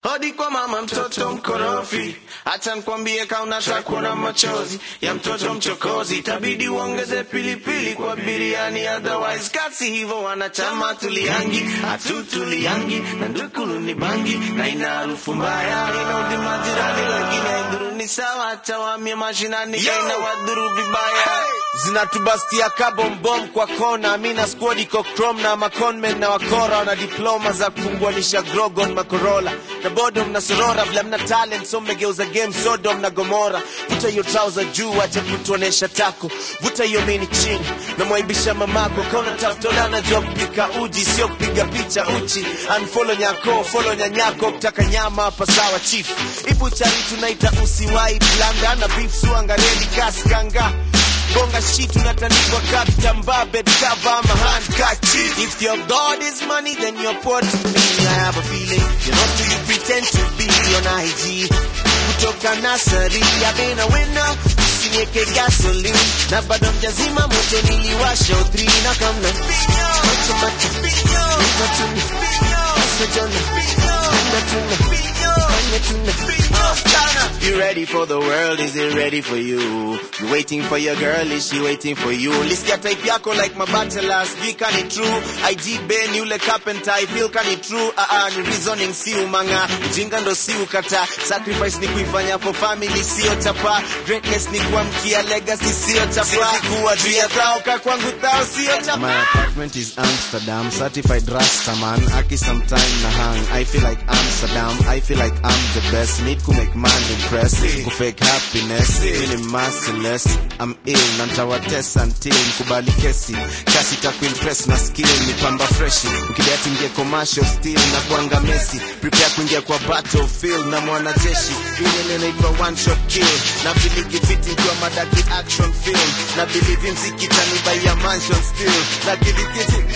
Hodi kwa mama mtoto mkorofi, acha nikwambie kaunataka kuona machozi ya mtoto mchokozi, itabidi uongeze pilipili kwa biriani, otherwise kasi hivyo wanachama tuliangi hatutuliangi na ndukulu ni bangi na ina harufu mbaya inaudhi majirani, lakini haidhuru ni sawa, acha wamie mashinani kaina wadhuru vibaya zinatubastia kabombom kwa kona mina squad iko chrome na maconmen na wakora na diploma za kufunguanisha grogon makorola na bodom na sorora vile mna talent so mmegeuza game sodom na gomora vuta hiyo trouser juu acha kutuonesha tako vuta hiyo mini chini na mwaibisha mamako kauna taftola najua kupika uji sio kupiga picha uchi unfollow nyako follow nyanyako kutaka nyama hapa sawa chief ibuchari tunaita usiwai blanda na beef suangareli kaskanga bonga shit unatandikwa katamba bed cover my hand catchy if your god is money then you're poor to me i have a feeling you're not who you pretend to be on IG kutoka nasari i've been a winner usinieke gasoline na bado mjazima moto niliwasha utri na kamna macho macho Iva tuna Asa jona Anda tuna Fanya tuna You ready for the world? Is it ready for you? You waiting for your girl? Is she waiting for you? Lisikia type yako like mabachelor, sijui kani true. IG Ben yule carpenter, I feel kani true. Ah ah, ni reasoning si umanga, ujinga ndo si ukata. Sacrifice ni kuifanya for family, sio chapa. Greatness ni kuamkia legacy, sio chapa. Siwezi kuwa juu ya thao, ka kwangu thao, sio chapa. My apartment is Amsterdam, certified Rastaman. Aki sometime na hang. I feel like Amsterdam. I feel like I'm the best. Need to make man impress. Ku fake happiness. Feeling merciless. I'm ill. Na ntawatesa until mkubali kesi. Kasi takuimpress na skill. Ni pamba freshi. Mkidati ingie commercial still. Na kuanga Messi. Prepare kuingia kwa battlefield. Na mwanajeshi. Ile inaitwa one shot kill. Na biligi fiti kwa madaki action film. Na believe mziki tanibai mansion still. Na biligi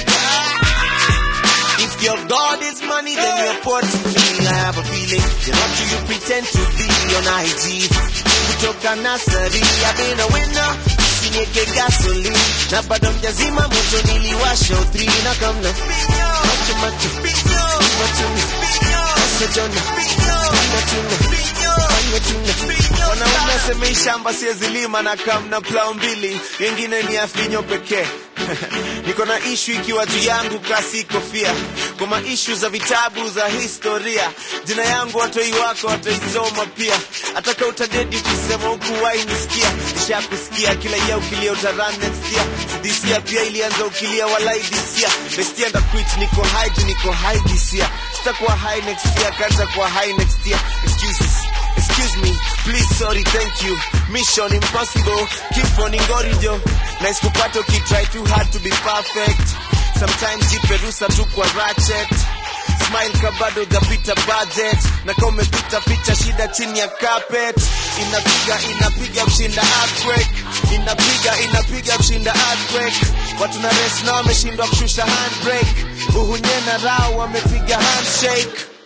If your God is money, then you're poor to me. I have a feeling you're not who you pretend to be on IG. Kutoka nasari, I've been a winner. Usinieke gasoline na bado mjazima moto niliwasha utri na kamna macho macho Iva tuna Asa jona Anda tuna Fanya tuna Wanaume waseme shamba siwezi lima na kamna plau mbili Yengine ni afinyo pekee niko na ishu ikiwa juu yangu kasi kofia kwa maishu za vitabu za historia jina yangu watoi wako wataisoma pia ataka utadedi ukisema huku wainisikia isha kusikia kila ya ukilia utaran next year sidisia pia ilianza ukilia walai disia bestia nda quit niko high juu niko high this year sitakuwa high next year kanta kuwa high next year excuses Excuse me, please, sorry, thank you. Mission impossible, keep on ingorijo. Nice kupata ukitry too hard to be perfect. Sometimes jiperusa tu kwa ratchet. Smile kabado japita budget na kama umepita picha shida chini ya carpet inapiga inapiga kushinda earthquake inapiga inapiga kushinda earthquake watu na rest na wameshindwa kushusha handbrake uhunye na rao wamepiga handshake